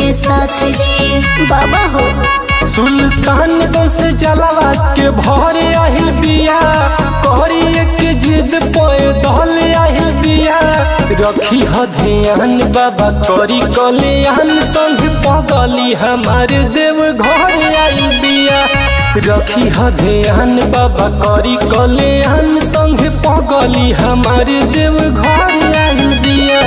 के साथ जी बाबा हो सुल्तानगंज से जलावा के भर आहिल बिया कहरी के जिद पे दहल आहिल बिया रखी ह ध्यान बाबा करी कल्याण संग पगली हमार देव घर आइल बिया रखी ह ध्यान बाबा करी कल्याण संग पगली हमार देव घर आइल बिया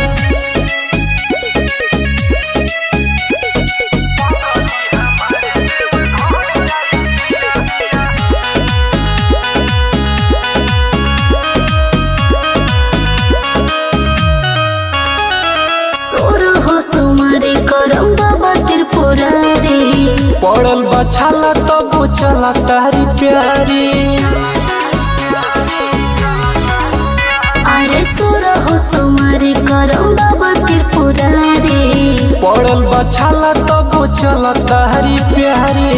सोर हो सुमारे करम बाबा त्रिपुरारी पड़ल बछाला तब चला तारी प्यारी अरे सोर हो सुमारे करम बाबा त्रिपुरारी पड़ल बछाला तब चला तारी प्यारी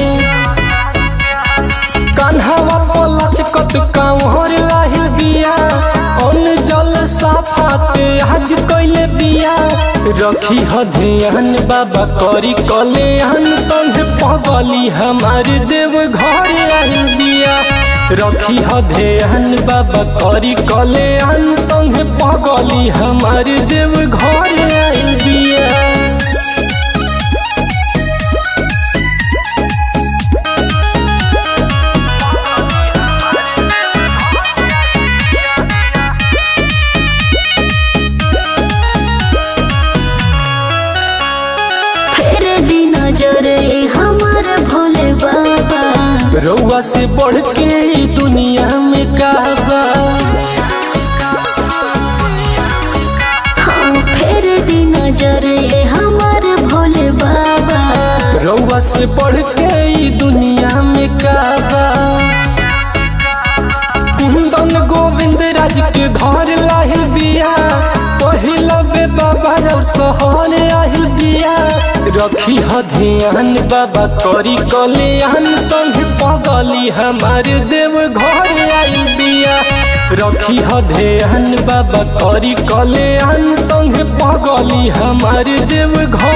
कान्हावा पलचकत कांवर लाहिल बिया अन जल साफाते आज कैले बिया रखी ह ध्यान बाबा करी कल्याण संग पगली हमार देव घर आइल बिया रखी ह ध्यान बाबा करी कल्याण संग पगली हमार देव घर आइल बिया फेर दी नजर ए हमार भोले बाबा रउआ से बढ़ के ई दुनिया में कहबा हाँ फेर दी नजर ए हमार भोले बाबा रउआ से बढ़ के ई दुनिया में कहबा कुंदन गोविंद राज के घर लाहिल बिया पहिला बे बाबा रउ सहर आहिल बिया रखी ह ध्यान बाबा करी कल्याण संग पगली हमार देव घर आइल बिया रखी ह ध्यान बाबा करी कल्याण संग पगली हमार देव घर